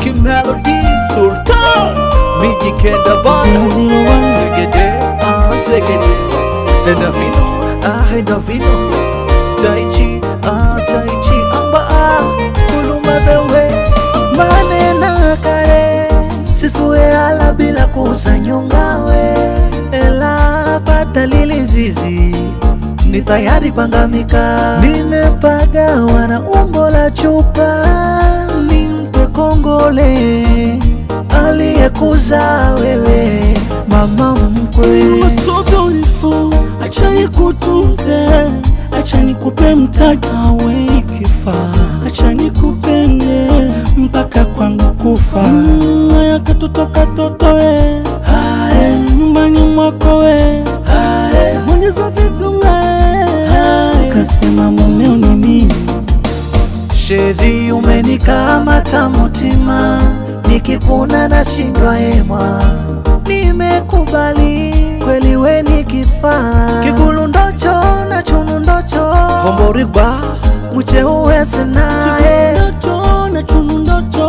Ricky Melody Sultan Miji Kenda Bana Segede Ah Segede Nenda Vino Ah Nenda Vino Tai Chi Ah Tai Chi Amba Ah Kuluma Bewe Manena kare Sisue ala bila kusanyongawe Ela badalili zizi ni tayari pangamika, nimepagawa na umbo la chupa, nimpe kongole aliyekuza wewe mama mkwe. You are so beautiful, acha nikutunze, acha nikupe mtadawe ikifaa, acha nikupende mpaka kwangu kufa. Mm, Haya katoto katoto we, Hae, nyumbani mwako we, hae, onyesha vitunga kasema mumeo ni mimi. Sheri umenikamata mutima, nikikuna nashindwa hema. Nimekubali kweli, we ni kifaa, kigulu ndocho na chunu ndocho, homborigwa muche uweze naye Ndoto na chunu ndoto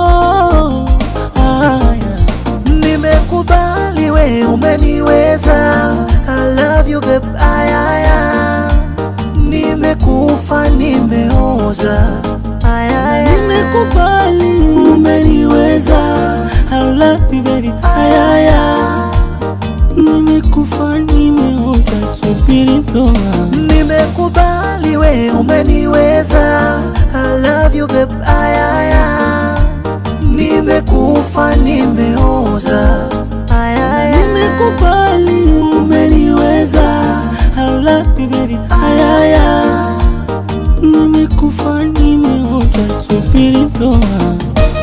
Aya. Nimekubali we umeniweza, I love you babe, ayaya. Nimekufa nimeoza, ayaya. Nimekubali umeniweza, I love you baby, ayaya. Nimekufa nimeoza, subiri ndoa. Nimekubali we umeniweza, I love you babe, ayaya. Nimekufa nimeoza, ayaya. Nimekubali umeniweza, I love you baby, ayaya. Nimekufa nimeoza, subiri ndoa.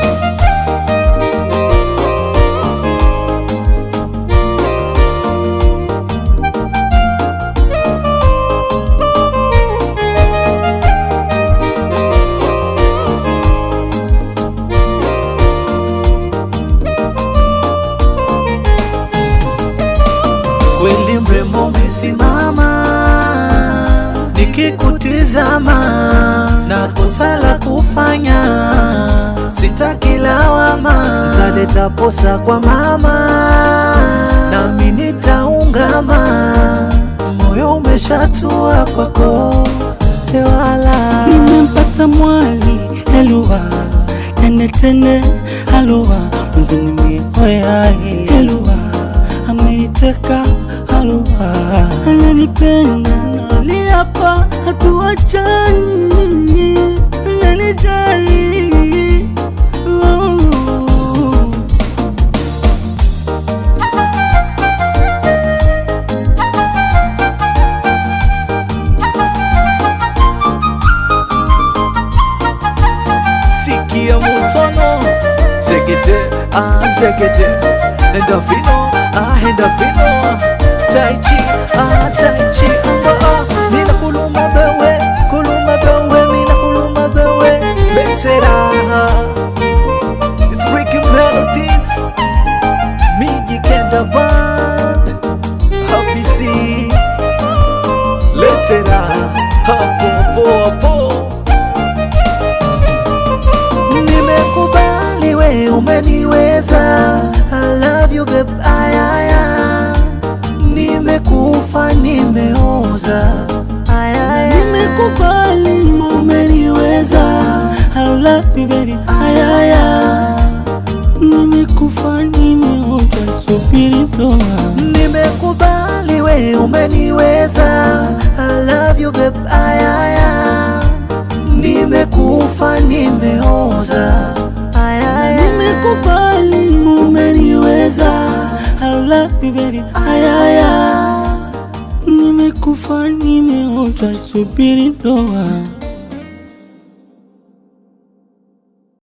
Kweli mrembo umesimama, nikikutizama na kosa la kufanya, sitaki lawama, taleta posa kwa mama, nami nitaungama, moyo umeshatua kwako ewala Nimempata mwali helua tene tene halua mzunimie oyai helua ameniteka halua ananipenda naliapa hatuachani ananijali oh. sikia musono zegede ah zegede enda vino ah enda vino tai chi ah tai chi amba ah mina kuluma bewe kuluma bewe mina kuluma bewe betera it's breaking melodies miji kenda band happy see letera hapo hapo hapo Nimekubali we umeniweza, I love you babe, ayaya. Nimekufa nimeoza, ayaya. Nimekubali umeniweza, I love you baby, ayaya. Nimekufa nimeoza, subiri ndoa. Nimekubali we umeniweza, I love you babe, ayaya. Nimekufa nimeoza, ayaya. Nimekubali umeniweza, I love you baby, ayaya. Nimekufa nimeoza, subiri ndoa.